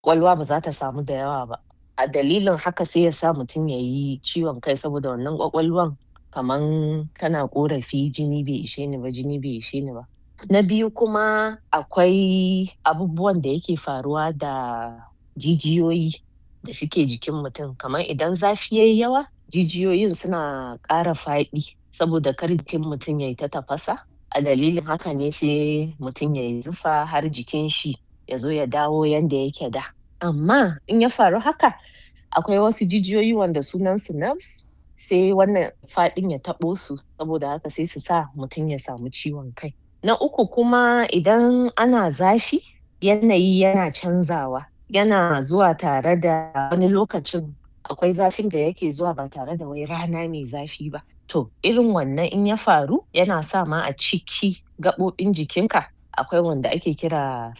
ƙwaƙwalwa ba za ta samu da yawa ba. A dalilin haka sai ya sa mutum ya yi ciwon kai saboda wannan ƙwaƙwalwan kaman tana ƙorafi jini bai ishe ni ba, jini bai ishe ni ba. Na biyu kuma akwai abubuwan da yake faruwa da jijiyoyi da suke jikin mutum, kamar idan zafi yayi yawa jijiyoyin suna ƙara faɗi saboda kar jikin mutum yayi ta tafasa, a dalilin haka ne sai mutum yayi zufa har jikin shi ya zo ya dawo yanda yake da. Amma in ya faru haka akwai wasu jijiyoyi wanda sunan su nerves sai wannan faɗin ya taɓo su saboda haka sai su sa mutum ya samu ciwon kai. Na uku kuma idan ana zafi yanayi yana canzawa, yana zuwa tare da wani lokacin akwai zafin da yake zuwa ba tare da wai rana mai zafi ba, to irin wannan in ya faru yana sa ma a ciki gaɓoɓin jikin ka akwai wanda ake kira